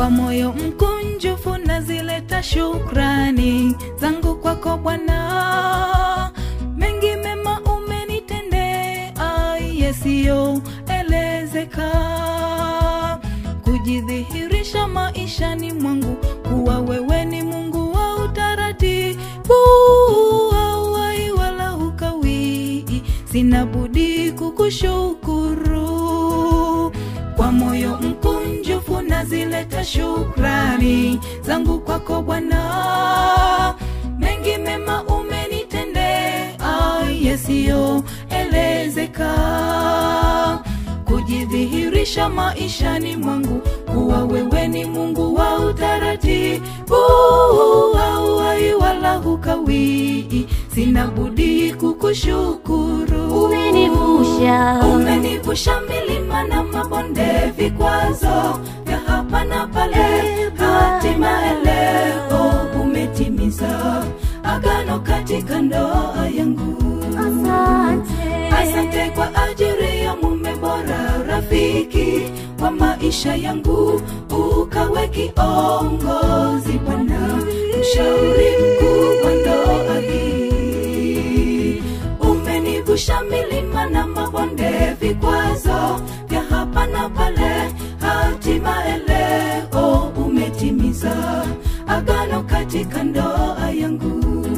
kwa moyo mkunjufu nazileta shukrani zangu kwako Bwana, mengi mema umenitendea yasiyoelezeka, kujidhihirisha maishani mwangu kuwa wewe ni Mungu wa utaratibu, hauwahi wala hukawii, sina budi kukushukuru kwa moyo mkunjufu nazileta shukrani zangu kwako Bwana, mengi mema umenitendea yasiyoelezeka, kujidhihirisha maishani mwangu kuwa wewe ni Mungu wa utaratibu, hauwahi wala hukawii, sina budi kukushukuru. Umenivusha. Umenivusha milima na mabonde, vikwazo vya hapa na pale, hatimaye leo umetimiza agano katika ndoa yangu. Asante. Asante kwa ajili ya mume bora, rafiki wa maisha yangu, ukawe kiongozi Bwana, mshauri mkuu wa ndoa hii. Umenivusha milima na mabonde, vikwazo vya hapa na pale, hatimaye leo umetimiza agano katika ndoa yangu.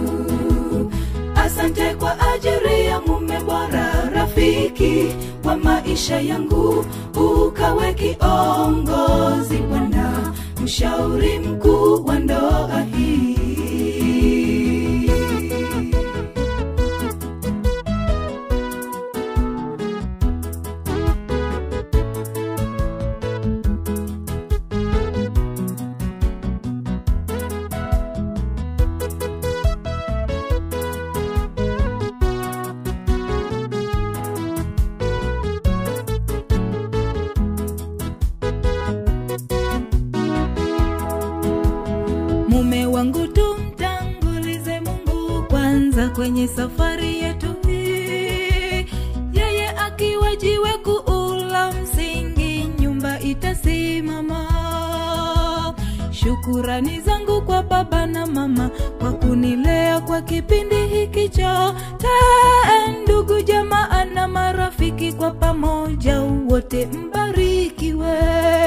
Asante kwa ajili ya mume bora, rafiki wa maisha yangu, ukawe kiongozi Bwana, mshauri mkuu wa ndoa hii. Mume wangu tumtangulize Mungu kwanza kwenye safari yetu hii. Yeye akiwa jiwe kuula msingi, nyumba itasimama. Shukurani zangu kwa baba na mama kwa kunilea kwa kipindi hiki chote, ndugu jamaa na marafiki kwa pamoja, wote mbarikiwe.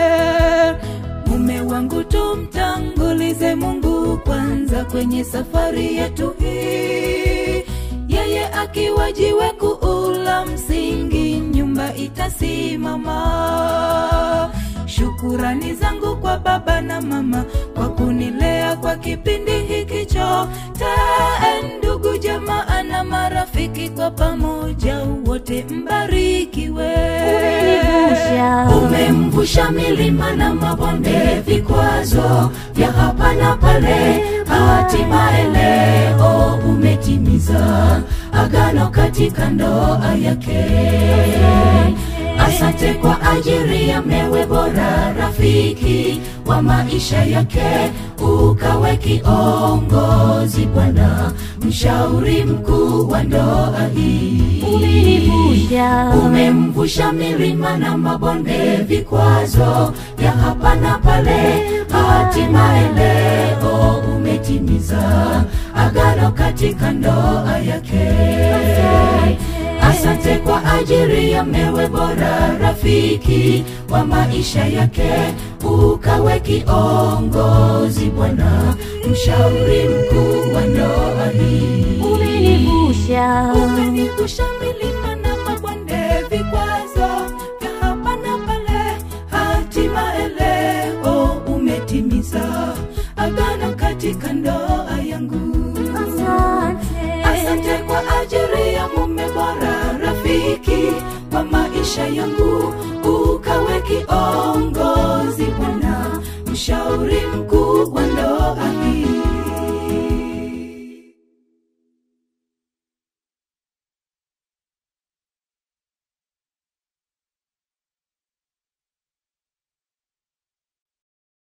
Mume wangu tumtangulize Mungu kwanza kwenye safari yetu hii. Yeye akiwa jiwe kuula msingi, nyumba itasimama. Shukurani zangu kwa baba na mama kwa kunilea kwa kipindi hiki chote, ndugu jamaa na marafiki kwa pamoja, wote mbarikiwe. Umenivusha. Umemvusha milima na mabonde, vikwazo vya hapa na pale, hatimaye leo umetimiza agano katika ndoa yake. Asante kwa ajili ya mewe bora, rafiki wa maisha yake, ukawe kiongozi Bwana, mshauri mkuu wa ndoa hii. Umenivusha. Umemvusha milima na mabonde, vikwazo vya hapa na pale, hatimaye leo umetimiza agano katika ndoa yake. Asante kwa ajili ya mewe bora, rafiki wa maisha yake, ukawe kiongozi Bwana, mshauri mkuu wa ndoa hii. Umenivusha. Umenivusha milima na mabonde, vikwazo vya hapa na pale, hatimaye leo umetimiza agano katika ndoa yangu. Asante. Asante kwa ajili ya mume bora, rafiki wa maisha yangu, ukawe kiongozi Bwana, mshauri mkuu wa ndoa hii.